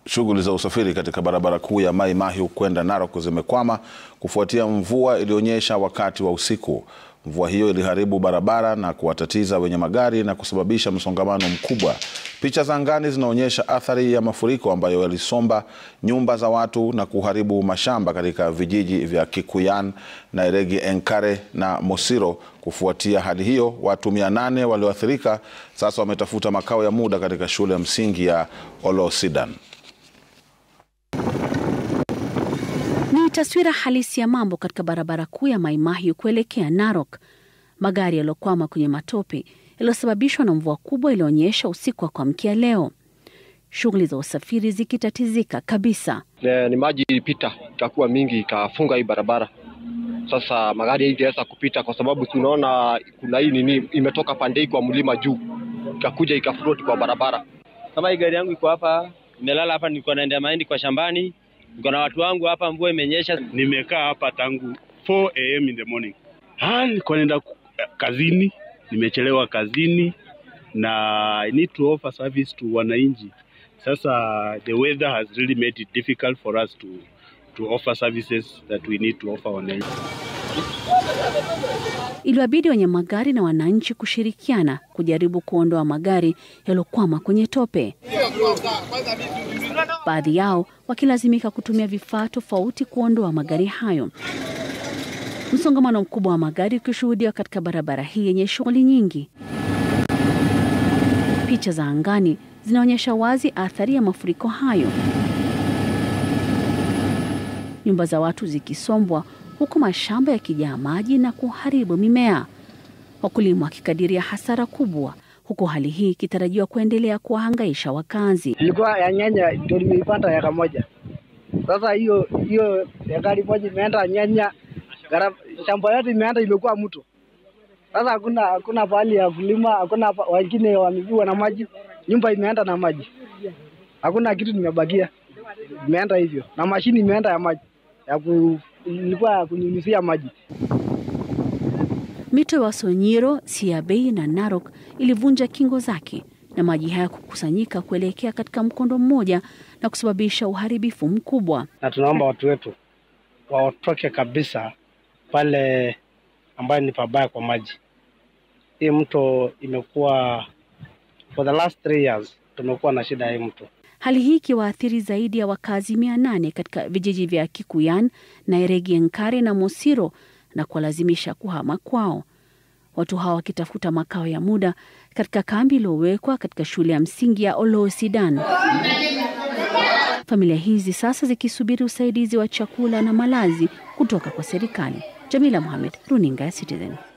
Shughuli za usafiri katika barabara kuu ya Mai Mahiu kwenda Narok zimekwama kufuatia mvua iliyonyesha wakati wa usiku. Mvua hiyo iliharibu barabara na kuwatatiza wenye magari na kusababisha msongamano mkubwa. Picha za angani zinaonyesha athari ya mafuriko ambayo yalisomba nyumba za watu na kuharibu mashamba katika vijiji vya Kikuyan, Nairegi Enkare na Mosiro. Kufuatia hali hiyo, watu mia nane walioathirika sasa wametafuta makao ya muda katika shule ya msingi ya Olosidan. Ni taswira halisi ya mambo katika barabara kuu ya Mai Mahiu kuelekea Narok. Magari yaliyokwama kwenye matope yaliyosababishwa na mvua kubwa iliyoonyesha usiku wa kuamkia leo, shughuli za usafiri zikitatizika kabisa. Ne, ni maji ilipita ikakuwa mingi ikafunga hii barabara. Sasa magari haingeweza kupita kwa sababu tunaona kuna hii nini imetoka pande hii kwa mlima juu ikakuja ikafloat kwa barabara. Kama hii gari yangu iko hapa, nimelala hapa, nilikuwa naendea mahindi kwa shambani, niko na watu wangu hapa, mvua imenyesha. Nimekaa hapa tangu 4 am in the morning. Ah, nilikuwa naenda kazini, nimechelewa kazini na I need to offer service to wananchi. Sasa the weather has really made it difficult for us to to offer services that we need to offer wananchi. Iliwabidi wenye magari na wananchi kushirikiana kujaribu kuondoa magari yaliyokwama kwenye tope, baadhi yao wakilazimika kutumia vifaa tofauti kuondoa magari hayo. Msongamano mkubwa wa magari ukishuhudiwa katika barabara hii yenye shughuli nyingi. Picha za angani zinaonyesha wazi athari ya mafuriko hayo, nyumba za watu zikisombwa huku mashamba yakijaa maji na kuharibu mimea, wakulima wakikadiria hasara kubwa, huku hali hii ikitarajiwa kuendelea kuwahangaisha wakazi. Ilikuwa ya nyanya ndio nimeipanda eka moja. Sasa hiyo hiyo ekari moja imeenda nyanya, shamba yote imeenda imekuwa mto. Sasa hakuna hakuna pahali ya kulima, hakuna wengine wameviwa na maji, nyumba imeenda na maji, hakuna kitu nimebakia, imeenda hivyo, na mashini imeenda ya maji ya ku, ilikuwa ya kunyunyizia maji. Mito ya Sonyiro, Siabei na Narok ilivunja kingo zake na maji haya kukusanyika kuelekea katika mkondo mmoja na kusababisha uharibifu mkubwa. Na tunaomba watu wetu waotoke kabisa pale ambayo ni pabaya kwa maji. Hii mto imekuwa for the last three years tumekuwa na shida hii mto. Hali hii ikiwaathiri zaidi ya wakazi mia nane katika vijiji vya Kikuyan, Nairegi Enkare na Mosiro na kuwalazimisha kuhama kwao, watu hawa wakitafuta makao ya muda katika kambi iliyowekwa katika shule ya msingi ya Olosidan. Familia hizi sasa zikisubiri usaidizi wa chakula na malazi kutoka kwa serikali. Jamila Mohamed, runinga ya Citizen.